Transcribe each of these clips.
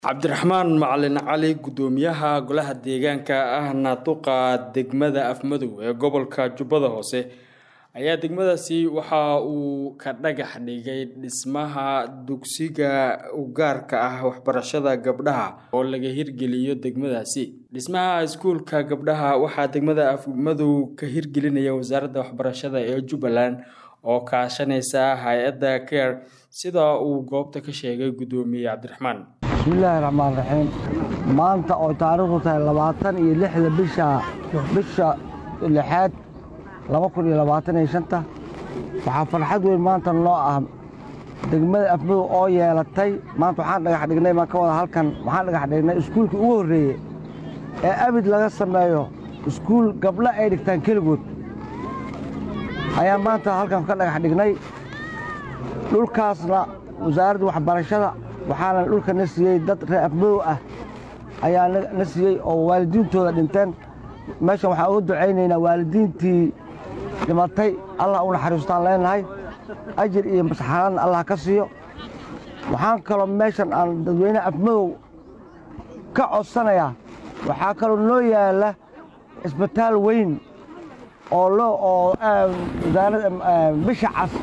cabdiraxmaan macalin cali gudoomiyaha golaha deegaanka ahna duqa degmada afmadow ee gobolka jubbada hoose ayaa degmadaasi waxa uu ka dhagax dhigay dhismaha dugsiga ugaarka ah waxbarashada gabdhaha oo laga hirgeliyo degmadaasi dhismaha iskuulka gabdhaha waxaa degmada afmadow ka hirgelinaya wasaaradda waxbarashada ee jubbaland oo kaashanaysa hay-adda care sida uu goobta ka sheegay gudoomiye cabdiraxmaan bismillaahi raxmaan raxiim maanta oo taariikhdu tahay labaatan iyo lixda bisha bisha lixaad laba kun iyo labaatan iyo shanta waxaa farxad weyn maanta noo ah degmada afmadow oo yeelatay maanta waxaan dhagax dhignay baan ka wada halkan waxaan dhagax dhignay iskuulkii ugu horreeye ee abid laga sameeyo iskuul gabdho ay dhigtaan keligood ayaa maanta halkan ka dhagax dhignay dhulkaasna wasaaradda waxbarashada waxaana dhulka na siiyey dad reer afmadow ah ayaa na siiyey oo waalidiintooda dhinteen meeshan waxaan uga ducaynaynaa waalidiintii dhimatay allah u naxariistaan leenahay ajir iyo masxaradna allah ka siiyo waxaan kaloo meeshan aan dadweynaha afmadow ka codsanayaa waxaa kaloo noo yaalla isbitaal weyn oo loo oo wasaaradda bisha cas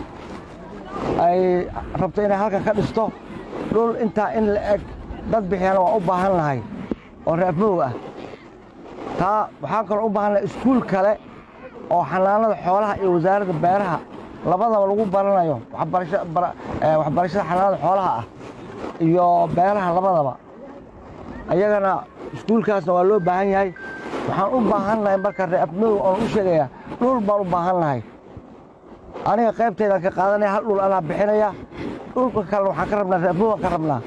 ay rabto inay halkan ka dhisto dhul intaa in la eg dad bixiyana waan u baahan lahay oo reefmadow ah taa waxaan kaloo u baahan lahay iskuul kale oo xanaanada xoolaha iyo wasaaradda beeraha labadaba lagu baranayo waxbarashada xanaanada xoolaha ah iyo beeraha labadaba ayagana iskuulkaasna waa loo baahan yahay waxaan u baahan lahay marka reefmadow oon u sheegayaa dhul baan u baahan lahay aniga qaybtaydaan ka qaadanaya hal dhul anaa bixinaya dhulka kalena waxaan ka rabnaa reefmadow ka rabnaa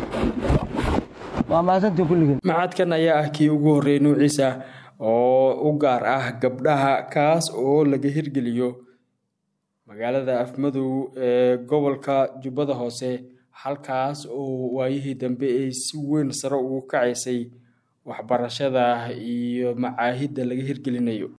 waa mahadsantiin kulligiin macadkan ayaa ah kii ugu horreeyay nuuciisa oo u gaar ah gabdhaha kaas oo laga hirgeliyo magaalada afmadow ee gobolka jubbada hoose halkaas oo waayihii dambe ay si weyn sare ugu kacaysay waxbarashada iyo macaahidda laga hirgelinayo